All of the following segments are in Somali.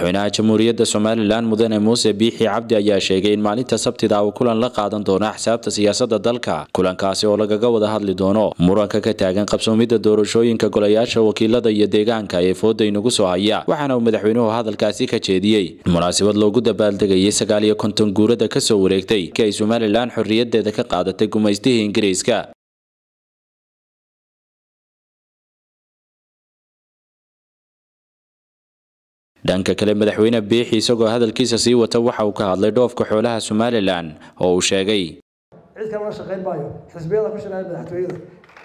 madaxweynaha jamhuuriyadda somalilan mudane muuse biixi cabdi ayaa sheegay in maalinta sabtida uu kulan la qaadan doono axsaabta siyaasadda dalka kulankaasi oo lagaga wada hadli doono muranka ka taagan qabsoomidda doorashooyinka golayaasha wakiilada iyo deegaanka ee fooda inagu soo haya waxaana uu madaxweynuhu hadalkaasi ka jeediyey munaasabad loogu dabaaldegayay sagaal iyo konton guurada kasoo wareegtay ki ay somalilan xorriyadeeda ka qaadatay gumaystihii ingiriiska dhanka kale madaxweyne biixi isagoo hadalkiisa sii wata waxa uu ka hadlay dhoofka xoolaha somalilan oo uu sheegay cid kale la shaqayn maayo xisbiyada ku shaqeeya madaxtooyada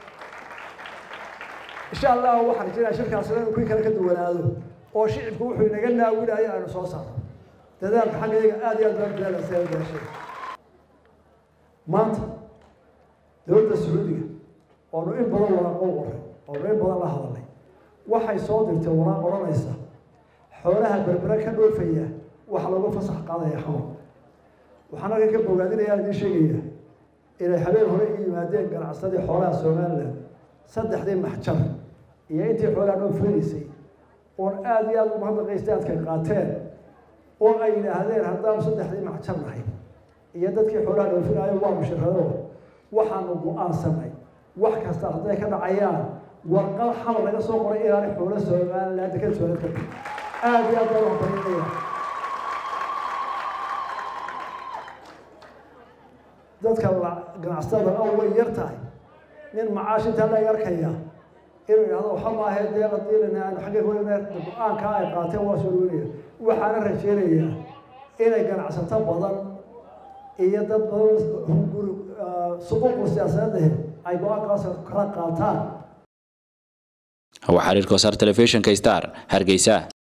insha allah waxaan rajaynayaa shirkaasina inuu kuwii kale ka duwanaado oo shicibku wuxuu inaga naawinayo aynu soo saarno dadaalka xaggayaga aada iyo aad baan dadaalaysa gaashay maanta dowladda sacuudiga oonu in badan waraaqo qoray oonu in badan la hadalnay waxay soo dirtay waraaq odhanaysa xoolaha berbere ka dhoofaya waxa lagu fasax qaadaya xamar waxaan halkan ka bogaadinayaa idiin sheegaya inay habeen hore i yimaadeen ganacsadii xoolaha somalilan saddexdii maxjar iyo intii xoolaha dhoofinaysay oon aada iyo aada umahadnaqaystay adkay qaateen oo ay yidhaahdeen haddaanu saddexdii maxjar nahay iyo dadkii xoolaha dhoofinaayo waa mushirado waxaanu go-aansanay wax kasta hadday ka dhacayaan warqad xamar laga soo qoray inaanay xoolo somalilan dekada soolad ka aada iyo aad baan waxbarinaya dadka ganacsatada o way yar tahay nin macaash intaa laga arkaya inuu yidhahdo waxa maahe dee qadiilina aanu xagga hoyna go-aankaa ay qaateen waa soo dhaweynaya waxaana rajeynayaa inay ganacsato badan iyo dad badan hunguri suquuqu siyaasadeed ay go-aankaas kala qaataan waa xiriirka wasaar telefishinka star hargeysa